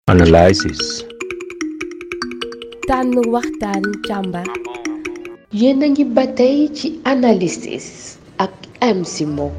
Analysis. tànn waxtaan càmbar yéen a ngi ba tey ci analysis ak MC Mo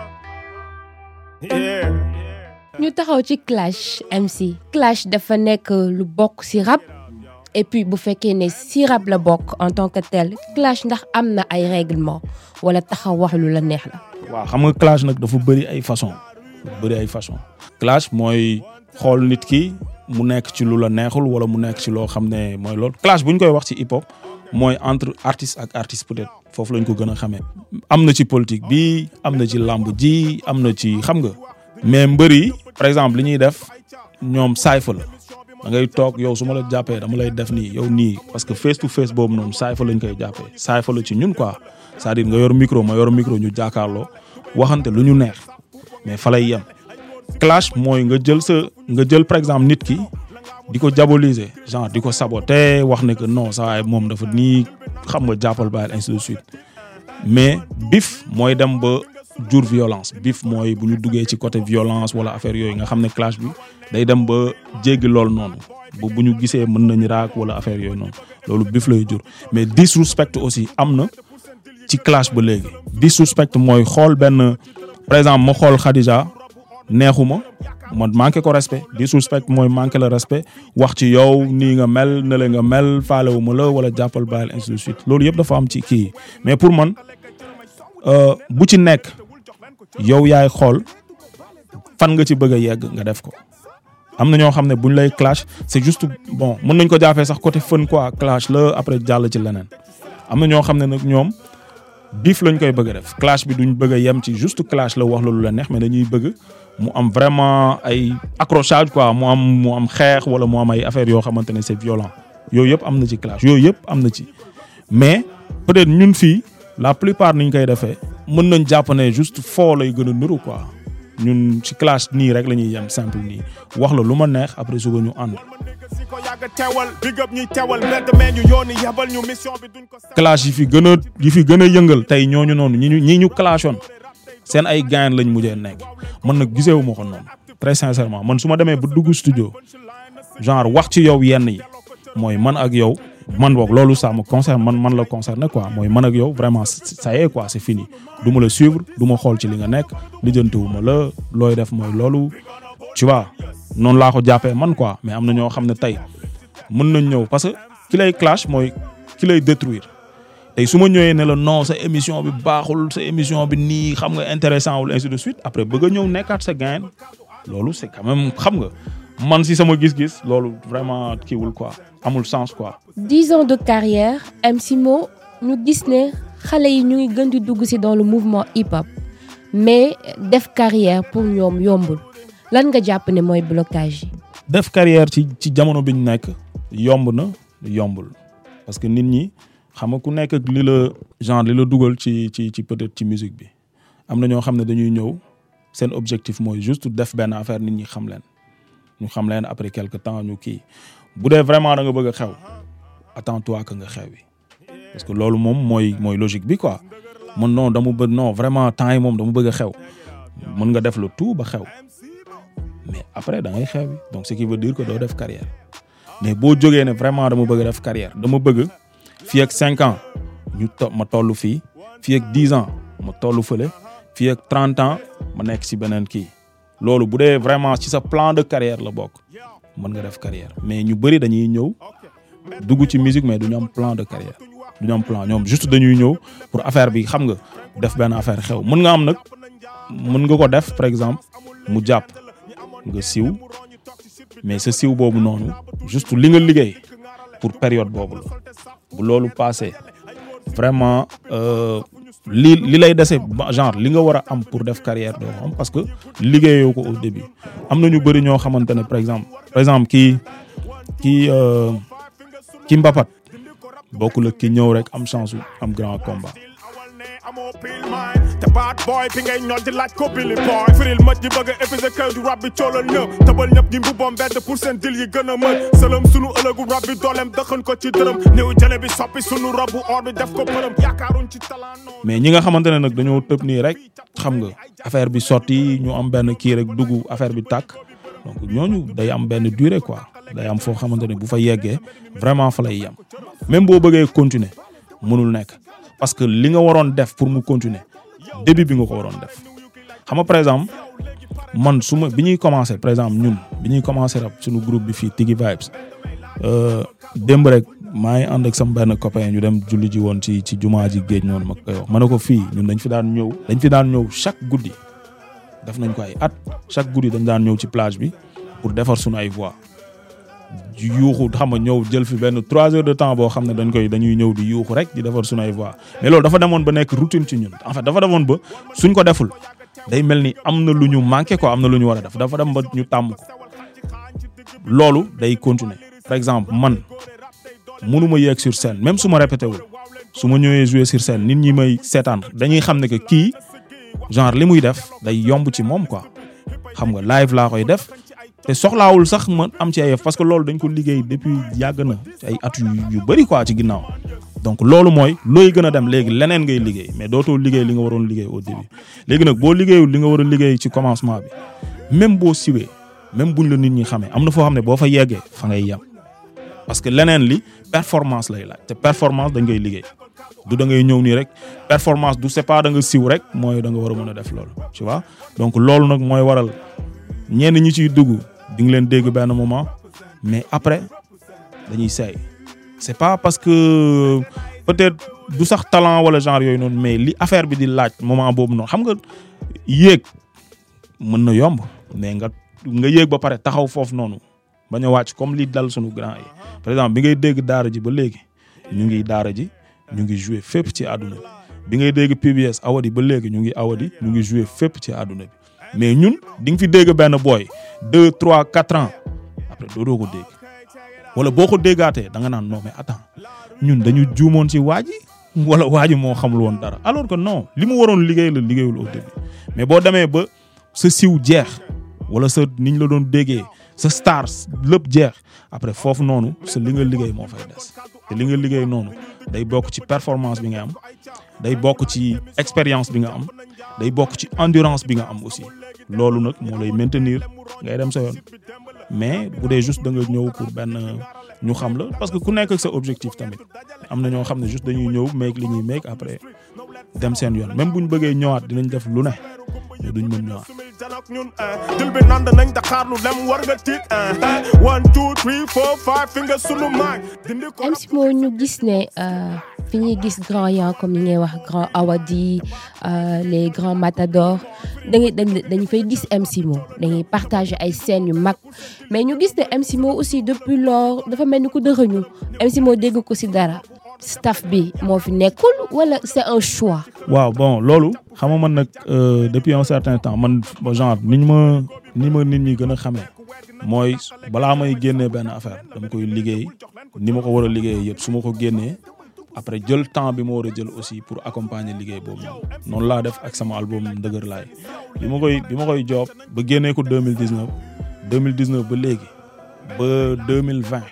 ñu taxaw ci clash MC clash dafa nekk lu bokk ci rap et puis bu fekkee ne ci rap la bokk en tant que tel clash ndax am na ay règlement wala taxaw wax lu la neex la waaw xam nga clash nag dafa bëri ay façon bëri ay façon clash mooy xool nit ki mu nekk ci lu la neexul wala mu nekk ci loo xam ne mooy loolu clash bu ñu koy wax ci hip hop mooy entre artiste ak artiste peut-être foofu lañ ko gën a xamee. am na ci politique bi am na ci làmb ji am na ci xam nga mais mbër yi par exemple li ñuy def ñoom saayfa la da ngay toog yow su ma la jàppee dama lay def nii yow nii parce que face to face boobu noonu saayfa lañ koy jàppee saayfa la ci ñun quoi c'est-à-dire nga yor micro ma yor micro ñu jàkkaarloo waxante lu ñu neex mais fa lay yem. clash mooy nga jël sa nga jël par exemple nit ki di ko diaboliser genre di ko saboter wax ne que non saa waay moom dafa nii xam nga jàppal bàyyil ainsi de suite mais bif mooy dem ba jur violence bif mooy bu ñu duggee ci côté violence wala affaire yooyu nga xam ne clash bi day dem ba jéggi loolu noonu ba bu ñu gisee mën nañ raak wala affaire yooyu noonu loolu bif lay jur mais disrespect aussi am na ci clash ba léegi disrespect mooy xool benn par exemple ma xool Khadija neexuma ma manqué ko respect disrespect mooy manqué le respect wax ci yow nii nga mel ne la nga mel faalewuma la wala jàppal bàyyil ainsi de suite loolu yëpp dafa am ci kii mais pour man bu ci nekk yow yaay xool fan nga ci bëgg a yegg nga def ko am na ñoo xam ne buñ lay clash c'est juste bon mën nañ ko jaafee sax côté fun quoi clash la après jàll ci leneen am na ñoo xam ne nag ñoom biif lañ koy bëgg a def clash bi duñ bëgg a yem ci juste clash la wax la lu la neex mais dañuy bëgg mu am vraiment ay accrochage quoi mu am mu am xeex wala mu am ay affaires yoo xamante ne c'est violent yooyu yëpp am na ci clash yooyu yëpp am na ci mais peut-être ñun fii la plupart niñ koy defee mën nañ jàpp ne juste foo lay gën a nuru quoi ñun ci clash nii rek la ñuy yem simple nii wax la lu ma neex après suba ñu ànd. clash yi fi gën a yi fi gën a yëngal tey ñooñu noonu ñi ñu ñi ñu clashoon seen ay gain lañ mujjee nekk man nag gisewu ma ko noonu très sincèrement man su ma demee ba dugg studio genre wax ci yow yenn yi mooy man ak yow man boog loolu ça me concerne man man la concerné quoi mooy man ak yow vraiment ça y est quoi c'est fini du ma la suivre du ma xool ci li nga nekk lijjantiwu ma la looy def mooy loolu tu vois noonu laa ko jàppee man quoi mais am na ñoo xam ne tey mën nañ ñëw parce que ki lay clash mooy ki lay détruire tey su ma ñëwee ne la non sa émission bi baaxul sa émission bi nii xam nga intéressant wul ainsi de suite après bëgg a ñëw nekkaat sa gain loolu c'est quand même xam nga man si sama gis-gis loolu vraiment kiiwul quoi amul sens quoi. dix ans de carrière MC Mo ñu gis ne xale yi ñu ngi gën di dugg ci dans le mouvement hip hop mais def carrière pour ñoom yombul lan nga jàpp ne mooy blocage yi. def carrière ci ci jamono bi ñu nekk yomb na yombul parce que nit ñi. xam nga ku nekk ak li la genre li la dugal ci ci ci peut-être ci musique bi am na ñoo xam ne dañuy ñëw seen objectif mooy juste def benn affaire nit ñi xam leen ñu xam leen après quelque temps ñu kii bu dee vraiment da nga bëgg a xew attends-toi que nga xewi parce que loolu moom mooy mooy logique bi quoi man non dama bëgg non vraiment temps yi moom dama bëgg a xew mën nga def le tout ba xew mais après da ngay xewi donc ce qui veut dire que doo def carrière mais boo jógee ne vraiment dama bëgg a def carrière dama bëgg. fii ak cinq ans ñu to ma toll fii fii ak dix ans ma toll fële fii ak trente ans ma nekk ci beneen kii loolu bu dee vraiment ci sa plan de carrière la bokk mën nga def carrière mais ñu bëri dañuy ñëw dugg ci musique mais du ñu am plan de carrière du ñu am plan ñoom juste dañuy ñëw pour affaire bi xam nga def benn affaire xew mën nga am nag mën nga ko def par exemple mu jàpp nga siw mais sa siw boobu noonu juste li nga liggéey pour période boobu la bu loolu passé vraiment li li lay dese genre li nga war a am pour def carrière doo xam parce que liggéeyoo ko au début am na ñu bëri ñoo xamante ne par exemple par exemple kii kii ki mbapat bokkul ak ki ñëw rek am chance am grand combat. amoo pile maay te baat booy bi ngay ñor di laaj ko Billy Boy firil mët yi bëgg a épuisé kër du rab bi coolal ñëpp tëbal ñëpp ñi mbubbam mbedd pour seen dil yi gën a mën sëlëm sunu ëllëgu rab bi dooleem dëxën ko ci dërëm néew jële bi soppi sunu rabu or bi def ko përëm yaakaaruñ ci talent noonu mais ñi nga xamante ne nag dañoo tëb nii rek xam nga affaire bi sotti ñu am benn kii rek dugg affaire bi tàkk donc ñooñu day am benn durée quoi day am foo xamante ne bu fa yeggee vraiment fa lay yem même boo bëggee continuer mënul nekk parce que li nga waroon def pour mu continuer début bi nga ko waroon def xam nga par exemple man su ma bi ñuy commencé par exemple ñun bi ñuy commencé rap suñu groupe bi fii Tigi Vibes démb rek maa ngi ànd ak sama benn copain ñu dem julli ji woon ci ci jumaa ji géej noonu ma koy wax ma ne ko fii ñun dañ fi daan ñëw dañ fi daan ñëw chaque guddi def nañ ko ay at chaque guddi dañ daan ñëw ci plage bi pour defar suñu ay voix yuuxu xam nga ñëw jël fi benn trois heures de temps boo xam ne dañ koy dañuy ñëw di yuuxu rek di defar suñu ay voix mais loolu dafa demoon ba nekk routine ci ñun en fait dafa demoon ba suñ ko deful day mel ni am na lu ñu manqué quoi am na lu ñu war a def dafa dem ba ñu tàmm ko loolu day continuer par exemple man mënuma yéeg sur scène même su ma répété wul su ma ñëwee jouer sur scène nit ñi may seetaan dañuy xam ne que kii genre li muy def day yomb ci moom quoi xam nga live laa koy def te soxlaawul sax ma am ci ay yëf parce que loolu dañ ko liggéey depuis yàgg na ci ay at yu yu bëri quoi ci ginnaaw donc loolu mooy looy gën a dem léegi leneen ngay liggéey mais dootoo liggéey li nga waroon liggéey au début léegi nag boo liggéeyul li nga war a liggéey ci commencement bi même boo siwee même buñ la nit ñi xamee am na foo xam ne boo fa yeggee fa ngay yem parce que leneen li performance lay laaj te performance dañ koy liggéey du da ngay ñëw nii rek performance du c'est pas da nga siw rek mooy da nga war a mën a def loolu tu vois donc loolu nag mooy waral ñenn ñi ciy dugg di nga leen dégg benn moment mais après dañuy seey c'est pas parce que peut-être du sax talent wala genre yooyu noonu mais li affaire bi di laaj moment boobu noonu xam nga yéeg mën na yomb mais nga nga yéeg ba pare taxaw foofu noonu bañ a wàcc comme li dal sunu grand yi par exemple bi ngay dégg daara ji ba léegi ñu ngi daara ji ñu ngi jouer fépp ci àdduna bi bi ngay dégg PBS awadi ba léegi ñu ngi awadi ñu ngi jouer fépp ci àdduna bi mais ñun di nga fi dégg benn boy deux trois quatre ans après doodoo ko dégg wala boo ko déggaatee da nga naan non mais attends ñun dañu juumoon ci waa ji wala waa ji moo xamul woon dara alors que non li mu waroon liggéey la liggéeyul au début mais boo demee ba sa siw jeex wala sa niñ la doon déggee sa stars lépp jeex après foofu noonu sa li nga liggéey moo fay des te li nga liggéey noonu day bokk ci performance bi nga am day bokk ci expérience bi nga am day bokk ci endurance bi nga am aussi loolu nag moo lay maintenir ngay dem sa yoon mais bu dee juste da nga ñëw pour benn ñu xam la parce que ku nekk ak sa objectif tamit am na ñoo xam ne juste dañuy ñëw make li ñuy make après dem seen yoon même bu ñu bëggee ñëwaat dinañ def lu ne mais duñ mën ñëwaat. janak ñun dil bi nand nañ Dakar lu dem war nga tiit one two three four five fi nga sunu maag dindi ko MC Mo ñu gis ne fi ñuy gis grand yan comme ni ngay wax grand Awadi les grands matadors da ngay dañ fay gis MC Mo dañuy partager ay scènes yu mag mais ñu gis ne MC Mo aussi depuis lors dafa mel ni ku dërëñu MC Mo dégg ko ci dara staff bi moo fi nekkul wala c'est un choix. waaw bon loolu xam nga man nag depuis un certain temps man genre niñ ma ni ma nit ñi gën a xamee mooy balaa may génnee benn affaire dama koy liggéey ni ma ko war a liggéey yëpp su ma ko génnee après jël temps bi ma war a jël aussi pour accompagner liggéey boobu noonu noonu laa def ak sama album Ndëgër laay bi ma koy bi ma koy job ba génnee ko 2019 2019 ba léegi ba 2020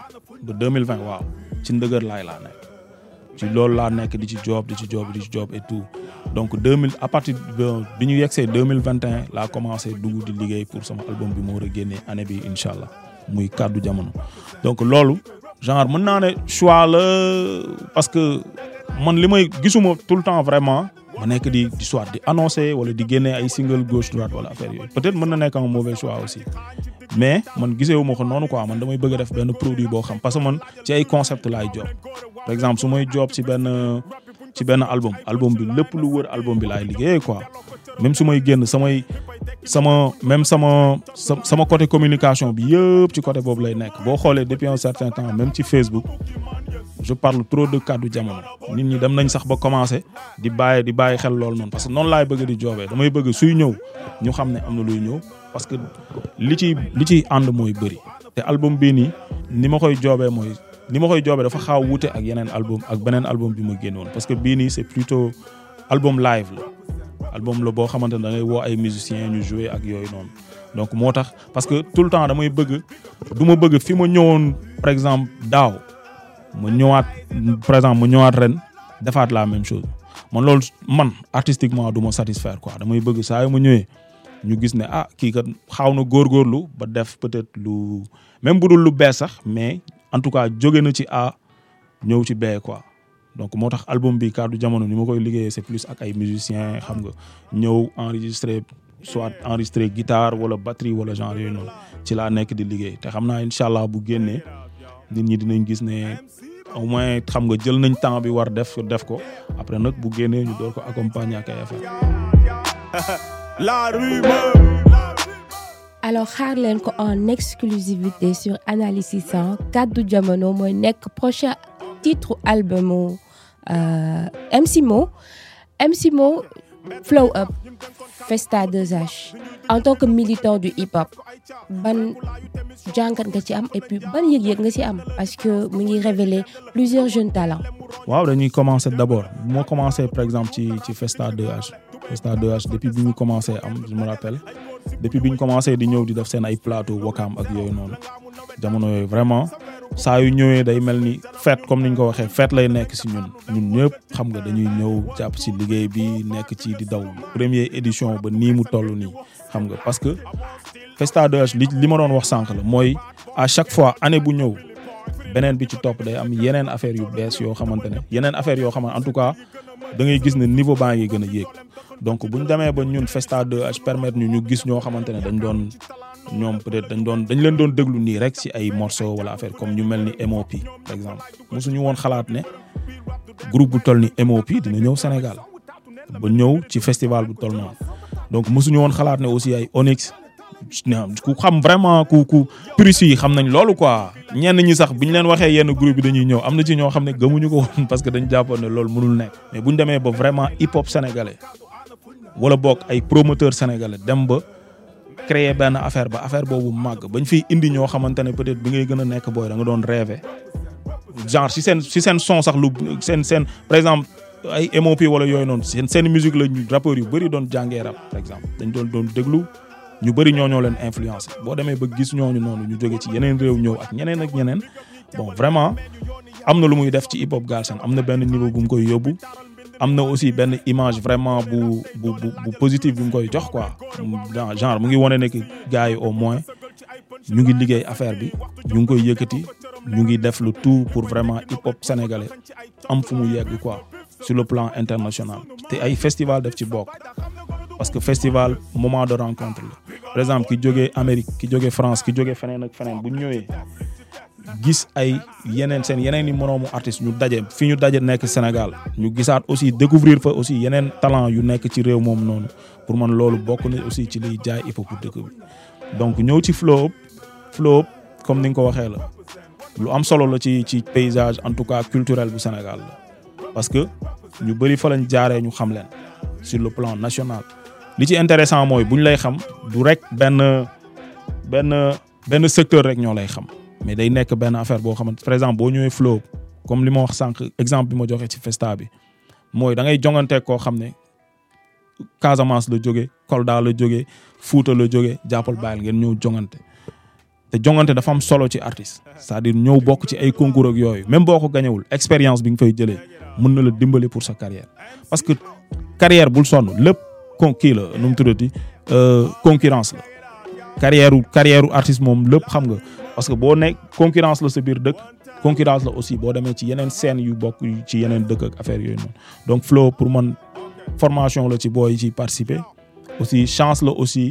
ba 2020 waaw ci Ndëgër laay laa nekk ci loolu laa nekk di ci job di ci job di ci job et tout donc 2000 à partir bi ñu yegsee 2021 laa commencé dugg di liggéey pour sama album bi ma war a génnee année bi incha allah muy kàddu jamono donc loolu genre mën naa ne choix la parce que man li may gisuma tout le temps vraiment ma nekk di di soit di annoncer wala di génnee ay single gauche droite wala affaire yooyu peut-être mën na nekk un mauvais choix aussi mais man giseewu ma ko noonu quoi man damay bëgg a def benn produit boo xam parce que man ci ay concept laay job par exemple su may job ci benn ci benn album album bi lépp lu wër album bi laay liggéeyee quoi même su may génn samay sama même sama sama côté communication bi yëpp ci côté boobu lay nekk boo xoolee depuis un certain temps même ci Facebook je parle trop de kàddu jamono nit ñi dem nañ sax ba commencé di bàyyi di bàyyi xel loolu noonu parce que noonu laay bëgg di joobee damay bëgg suy ñëw ñu xam ne am na luy ñëw parce que li ci li ciy ànd mooy bëri te album bii nii ni ma koy joobee mooy ni ma koy joobee dafa xaaw wuute ak yeneen album ak beneen album bi ma génnoon parce que bii nii c'est plutôt album live la album la boo xamante ne da ngay woo ay musiciens ñu jouer ak yooyu noonu donc moo tax parce que tout le temps damay bëgg du ma bëgg fi ma ñëwoon par exemple daaw ma ñëwaat par exemple ma ñëwaat ren defaat la même chose man loolu man artistiquement du ma satisfaire quoi damay bëgg saa yu ma ñëwee ñu gis ne ah kii kat xaaw na góorgóorlu ba def peut-être lu même bu dul lu bees sax mais en tout cas jóge na ci A ñëw ci B quoi donc moo tax album bi kaddu jamono ni ma koy liggéeyee c'est plus ak ay musiciens xam nga ñëw enregistrer soit enregistrer guitare wala batterie wala genre yooyu noonu ci laa nekk di liggéey te xam naa incha allah bu génnee nit ñi dinañ gis ne au moins xam nga jël nañ temps bi war def def ko après nag bu génnee ñu door ko accompagner ak ay affaire La rumeur. alors xaar leen ko en exclusivité sur Analyse 600 kaddu jamono mooy nekk prochain titre albumu euh, MC Mo MC Mo Flow Up Festa 2H en tant que militant du hip hop ban jàngat nga ci am et puis ban yëg-yëg nga ci am parce que mu ngi révéler plusieurs jeunes talents waaw dañuy commencer d'abord moo commencé par exemple ci ci Festa 2H Festa 2H depuis bi ñu commencé am je me rappelle depuis bi ñu commencé di ñëw di def seen ay plateau Wakam ak yooyu noonu jamono yooyu vraiment saa yu ñëwee day mel ni fête comme ni ñu ko waxee fête lay nekk si ñun ñun ñëpp xam nga dañuy ñëw jàpp si liggéey bi nekk ci di daw première édition ba nii mu toll nii xam nga parce que Festa 2H li li ma doon wax sànq la mooy à chaque fois année bu ñëw beneen bi ci topp day am yeneen affaire yu bees yoo xamante ne yeneen affaire yoo xamante en tout cas da ngay gis ne niveau baa ngi gën a yéeg donc bu ñu demee ba ñun Festa 2H permettre ñu ñu gis ñoo xamante ne dañ doon ñoom peut-être dañ doon dañ leen doon déglu nii rek ci ay morceaux wala affaire comme ñu mel ni MOP par exemple mosuñu woon xalaat ne groupe bu toll ni MOP dina ñëw Sénégal ba ñëw ci festival bu toll noonu donc mosuñu woon xalaat ne aussi ay Onyx ku xam vraiment ku ku puristes yi xam nañ loolu quoi ñenn ñi sax bu ñu leen waxee yenn groupe bi dañuy ñëw am na ci ñoo xam ne gëmuñu ko woon parce que dañ jàppoon ne loolu mënul nekk mais bu ñu demee ba vraiment hip hop sénégalais wala boog ay promoteurs sénégalais dem ba créer benn affaire ba affaire boobu màgg bañ fiy indi ñoo xamante ne peut-être bi ngay gën a nekk booy da nga doon rêver genre si seen si seen son sax lu seen seen par exemple ay MOP wala yooyu noonu seen seen musique la ñu rappeurs yu bëri doon jàngee rap par exemple dañ doon doon déglu ñu bëri ñoo ñoo leen influencé boo demee ba gis ñooñu noonu ñu jóge ci yeneen réew ñëw ak ñeneen ak ñeneen bon vraiment am na lu muy def ci hip hop Galsen am na benn niveau bu mu koy yóbbu am na aussi benn image vraiment bu bu bu bu positive bu mu koy jox quoi genre mu ngi wane ne que gars yi au moins ñu ngi liggéey affaire bi ñu ngi koy yëkkati ñu ngi def le tout pour vraiment hip hop sénégalais am fu mu yegg quoi sur le plan international te ay festival def ci bokk parce que festival moment de rencontre la par exemple ki jógee Amérique ki jógee France ki jógee feneen ak feneen bu ñu ñëwee gis ay yeneen seen yeneen i moroomu artistes ñu daje fi ñu daje nekk Sénégal ñu gisaat aussi découvrir fa aussi yeneen talent yu nekk ci réew moom noonu pour man loolu bokk na aussi ci liy jaay hip hop dëkk bi donc ñëw ci Flow Up Flow Up comme ni nga ko waxee la lu am solo la ci ci paysage en tout cas culturel bu Sénégal la parce que ñu bëri fa lañ jaaree ñu xam leen sur le plan national li ci intéressant mooy bu ñu lay xam du rek benn benn benn secteur rek ñoo lay xam mais day nekk benn affaire boo xamante par exemple boo ñëwee Flow comme li ma wax sànq exemple bi ma joxe ci Festa bi mooy da ngay jongante koo xam ne Casamance la jóge Kolda la jóge Fuuta la jóge jàppal bàyyil ngeen ñëw jongante te jongante dafa am solo ci artiste c'est-à-dire ñëw bokk ci ay concours ak yooyu même boo ko gañewul expérience bi nga fay jëlee mën na la dimbali pour sa carrière parce que carrière bul sonn lépp kon kii la nu mu tuddati concurrence la carrière carrière artiste moom lépp xam nga parce que boo nekk concurrence la sa biir dëkk concurrence la aussi boo demee ci yeneen scène yu bokk ci yeneen dëkk ak affaire yooyu noonu donc Flow pour man formation la ci booy yi ci participer aussi chance la aussi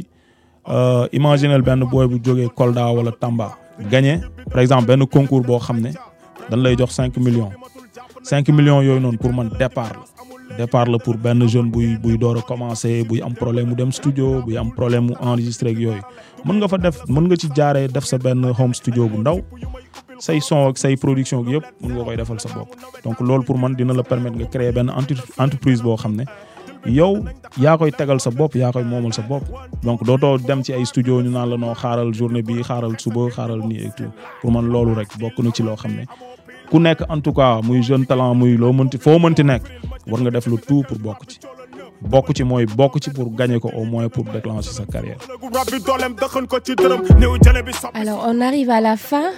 imaginel benn booy bu jógee Kolda wala Tamba gagné par exemple benn concours boo xam ne dañ lay jox cinq millions cinq millions yooyu noonu pour man départ la départ la pour benn jeune buy buy door a commencer buy am problème mu dem studio buy am problème mu enregistrer ak yooyu mën nga fa def mën nga ci jaaree def sa benn home studio bu ndaw say son ak say production gi yëpp mën nga koy defal sa bopp donc loolu pour man dina la permettre nga créer benn entreprise boo xam ne yow yaa koy tegal sa bopp yaa koy moomal sa bopp donc dootoo dem ci ay studio ñu naan la noo xaaral journée bi xaaral suba xaaral nii et tout pour man loolu rek bokk na ci loo xam ne ku nekk en tout cas muy jeune talent muy loo mënti foo mënti nekk war nga def le tout pour bokk ci bokk ci mooy bokk ci pour gagner ko au moins pour déclencher sa carrière Alors, on arrive à la fin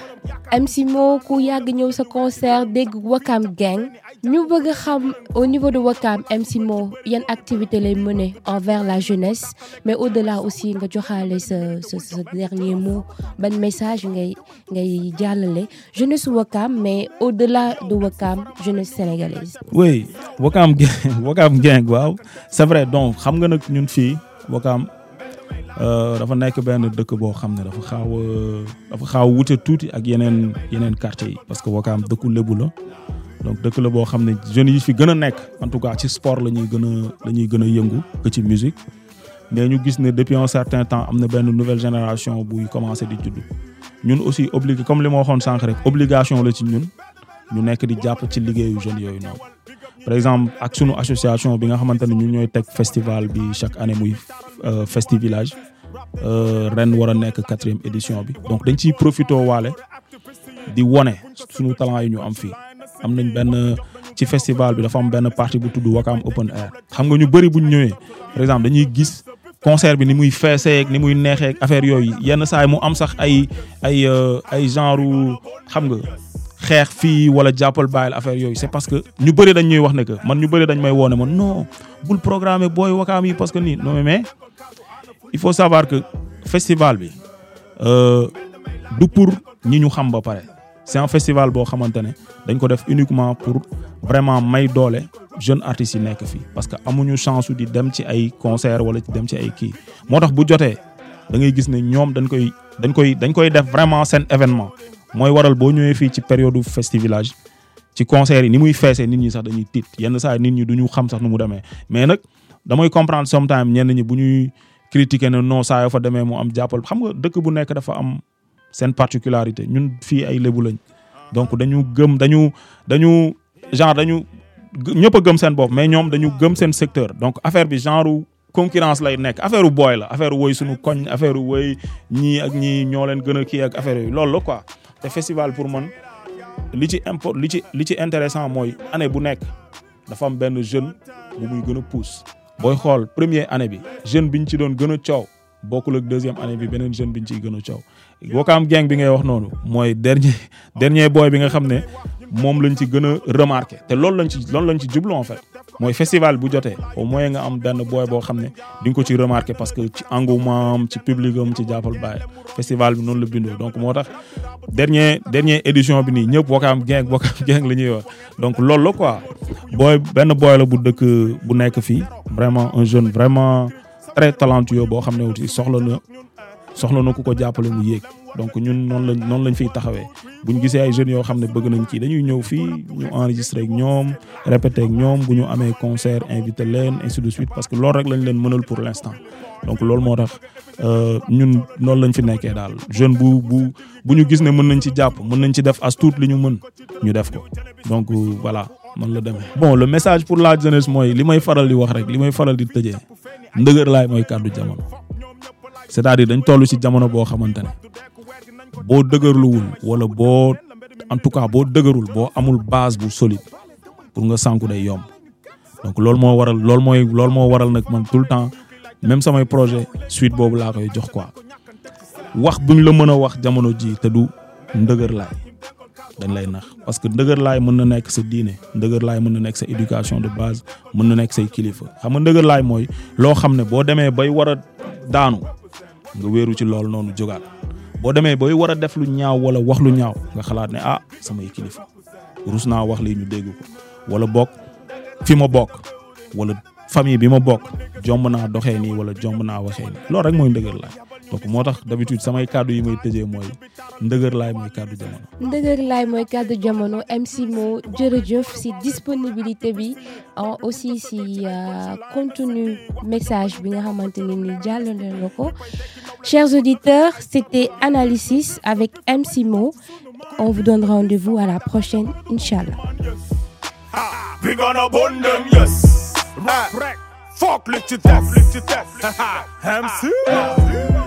MC Mo ku yàgg ñëw sa concert dégg Wakam Gang ñu bëgg a xam au niveau de Wakam MC Mo yan activité lay mener envers la jeunesse mais au-delà aussi nga joxaale sa sa sa dernier mot ban message ngay ngay jàllale jeunesse Wakam mais au-delà de Wakam jeunesse sénégalaise. oui Wakam Gang Wakam Gang waaw c'est vrai donc xam nga nag ñun fii Wakam dafa nekk benn dëkk boo xam ne dafa xaaw a dafa xaaw a wute tuuti ak yeneen yeneen quartiers yi parce que Wakam dëkku lébu la donc dëkk la boo xam ne jeunes yi fi gën a nekk en tout cas ci sport la ñuy gën a la ñuy gën a yëngu que ci musique mais ñu gis ne depuis un certain temps am na benn nouvelle génération buy commencé di judd ñun aussi obligé comme li ma waxoon sànq rek obligation la ci ñun ñu nekk di jàpp ci liggéeyu jeunes yooyu noonu par exemple ak sunu association bi nga xamante ne ñun ñooy teg festival bi chaque année muy Festi Village ren war a nekk quatrième édition bi donc dañ ciy profité waale di wone sunu talent yi ñu am fii am nañ benn ci festival bi dafa am benn partie bu tudd Wakam Open Air xam nga ñu bëri bu ñu ñëwee par exemple dañuy gis concert bi ni muy feesee ni muy neexee affaire yooyu yenn saa yi mu am sax ay ay ay genre xam nga xeex fii wala jàppal bàyyil affaire yooyu c'est parce que ñu bëri dañ ñuy wax ne que man ñu bëri dañ may woone man non bul programmer booy Wakam yi parce que nii non mais il faut savoir que festival bi du pour ñi ñu xam ba pare c'est un festival boo xamante ne dañ ko def uniquement pour vraiment may doole jeunes artistes yi nekk fii parce que amuñu chance di dem ci ay concert wala ci dem ci ay kii moo tax bu jotee da ngay gis ne ñoom dañ koy dañ koy dañ koy def vraiment seen événement mooy waral boo ñëwee fii ci période Festi Village ci concert yi ni muy feesee nit ñi sax dañuy tiit yenn saa nit ñi duñu xam sax nu mu demee mais nag damay comprendre sometimes ñenn ñi bu ñuy critiquer ne non saa yoo fa demee mu am jàppal xam nga dëkk bu nekk dafa am seen particularité ñun fii ay lébu lañ donc dañu gëm dañu dañu genre dañu ñëpp a gëm seen bopp mais ñoom dañu gëm seen secteur donc affaire bi genre concurrence lay nekk affaire u booy la affaire woy suñu koñ affaire woy ñii ak ñii ñoo leen gën a kii ak affaire yooyu loolu la quoi te festival pour man li ci import li ci li ci intéressant mooy année bu nekk dafa am benn jeune bu muy gën a pousse booy xool première année bi jeune biñ ci doon gën a coow bokkul ak deuxième année bi beneen jeune biñ ciy gën a coow Wakam Gang bi ngay wax noonu mooy dernier dernier boy bi nga xam ne moom lañ ci gën a remarqué te loolu lañ ci loolu lañ ci jublu en fait mooy festival bu jotee au moins nga am benn boy boo xam ne di nga ko ci remarqué parce que ci engouement am ci public am ci jàppal bàyyi festival bi noonu la bindoo donc moo tax dernier dernier édition bi nii ñëpp Wakam Gang Wakam Gang la ñuy wax donc loolu la quoi boy benn boy la bu dëkk bu nekk fii vraiment un jeune vraiment très talentueux boo xam ne aussi soxla na soxla na ku ko jàppale mu yéeg donc ñun noonu lañ noonu lañ fiy taxawee bu ñu gisee ay jeunes yoo xam ne bëgg nañ kii dañuy ñëw fii ñu enregistré ak ñoom répété ak ñoom bu ñu amee concert invité leen ainsi de suite parce que loolu rek lañ leen mënal pour l'instant donc loolu moo tax ñun noonu lañ fi nekkee daal jeune bu bu bu ñu gis ne mën nañ ci jàpp mën nañ ci def as tuut li ñu mën ñu def ko donc voilà man la demee. bon le message pour la jeunesse mooy li may faral di wax rek li may faral di tëjee ndëgër laay mooy kàddu jamono c'est-à-dire dañ toll ci jamono boo xamante ne boo dëgërluwul wala boo en tout cas boo dëgërul boo amul base bu solide pour nga sànku day yomb donc loolu moo waral loolu mooy loolu moo waral nag man tout le temps même samay projet suite boobu laa koy jox quoi wax buñ la mën a wax jamono ji te du ndëgër laay dañ lay nax parce que ndëgër laay mën na nekk sa diine ndëgër laay mën na nekk sa éducation de base mën na nekk say kilifa xam nga ndëgër laay mooy loo xam ne boo demee bay war a daanu nga wéeru ci loolu noonu jógaat boo demee bay war a def lu ñaaw wala wax lu ñaaw nga xalaat ne ah samay kilifa rus naa wax lii ñu dégg ko wala bokk fi ma bokk wala famille bi ma bokk jomb naa doxee nii wala jomb naa waxee nii loolu rek mooy ndëgër laay donc moo tax d'habitude samay kàddu yi may tëjee mooy ndëgër laay mooy kàddu jamono. ndëgër laay mooy kàddu jamono MC Mo jërëjëf si disponibilité bi aussi si contenu message bi nga xamante ne ni jàllale nga ko chers auditeurs c'était Analysis avec MC Mo on vous donne rendez-vous à la prochaine inchallah. We gonna burn them, yes. Rap, rap. Fuck, let you death, let you death. MC.